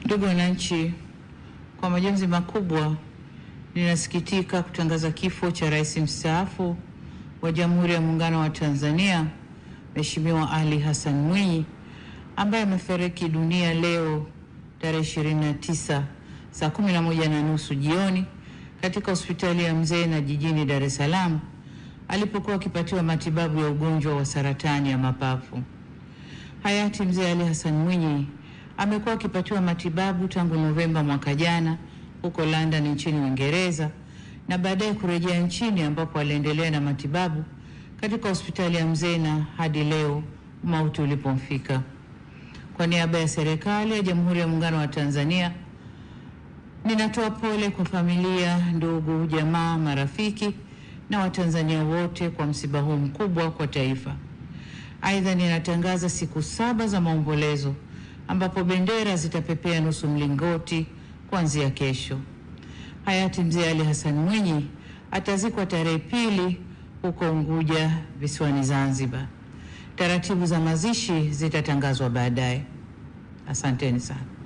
Ndugu wananchi, kwa majonzi makubwa ninasikitika kutangaza kifo cha rais mstaafu wa Jamhuri ya Muungano wa Tanzania Mheshimiwa Ali Hassan Mwinyi ambaye amefariki dunia leo tarehe 29 saa 11 na nusu jioni katika hospitali ya Mzena jijini Dar es Salaam alipokuwa akipatiwa matibabu ya ugonjwa wa saratani ya mapafu. Hayati Mzee Ali Hassan Mwinyi amekuwa akipatiwa matibabu tangu Novemba mwaka jana huko London nchini Uingereza na baadaye kurejea nchini ambapo aliendelea na matibabu katika hospitali ya Mzena hadi leo mauti ulipomfika. Kwa niaba ya serikali ya Jamhuri ya Muungano wa Tanzania, ninatoa pole kwa familia, ndugu, jamaa, marafiki na Watanzania wote kwa msiba huu mkubwa kwa taifa. Aidha, ninatangaza siku saba za maombolezo ambapo bendera zitapepea nusu mlingoti kuanzia kesho. Hayati Mzee Ali Hassan Mwinyi atazikwa tarehe pili huko Unguja visiwani Zanzibar. Taratibu za mazishi zitatangazwa baadaye. Asanteni sana.